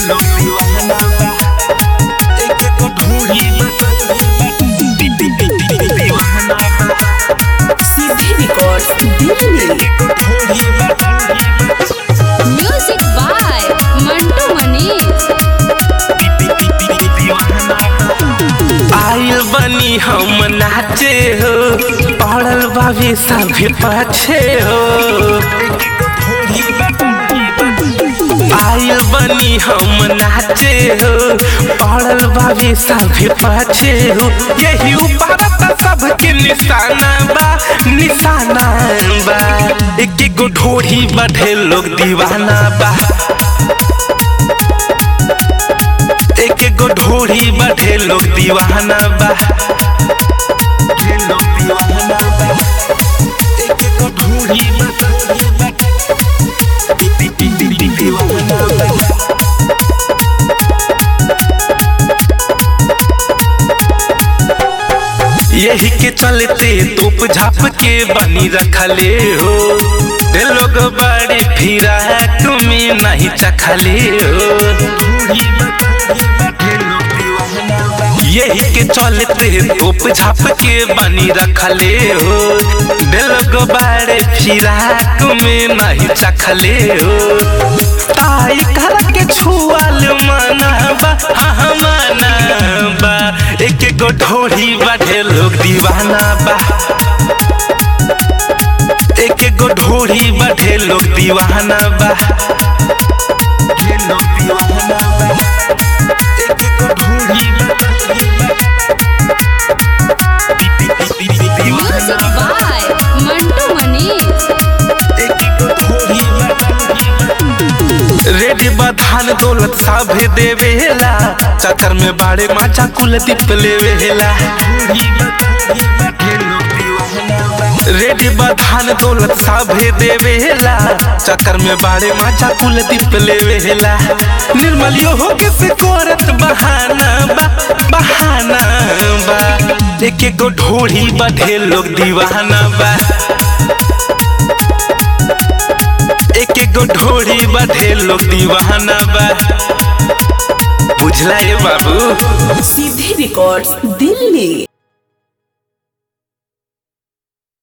लोग दीवाना बा एक एक ढूंढी दीवाना बा सीधे record Delhi music by Mantu Manish आइल बनी हम नाचे हो पड़ल बाबी सभी पाछे हो आइल बनी हम नाचे हो पड़ल बाबी सभी पाछे हो यही ऊपर सबके निशाना बा निशाना बा एक एक गो ढोढ़ी बढ़े लोग दीवाना बा एक एक गो ढोढ़ी बढ़े लोग दीवाना बा ढेर लोग दीवाना बा एक एक गो ढोढ़ी दीवाना बा यही के चलते तोप झाप के बनी रखले हो दे लोग बड़े फिरा तुम्हें नहीं चखले हो यही के चलते तोप झाप के बनी रखले हो दे लोग बड़े फिरा तुम्हें नहीं चखले हो ताई कर के छुआल मनाबा हाँ मनाबा एक एक गो ढोढ़ी बढ़े लोग दीवाना बा एक एक गो ढोढ़ी बढ़े लोग दीवाना बा ढेर लोग दीवाना बा एक एक गो ढोढ़ी म्यूजिक बाय मंटू मनीष रेडी बधान दौलत साभे देवेला चक्कर में बाड़े माचा कुल दीप लेवेला रेडी बधान दौलत साभे देवेला चक्कर में बाड़े माचा कुल दीप लेवेला निर्मलियो हो के से कोरत बहाना बा बहाना बा एक एक गो ढोढ़ी बढ़े लोग दीवाना बा एक एक गो ढोढ़ी बढ़े लोग दीवाना बा बुझला ये बाबू सीधे रिकॉर्ड दिल्ली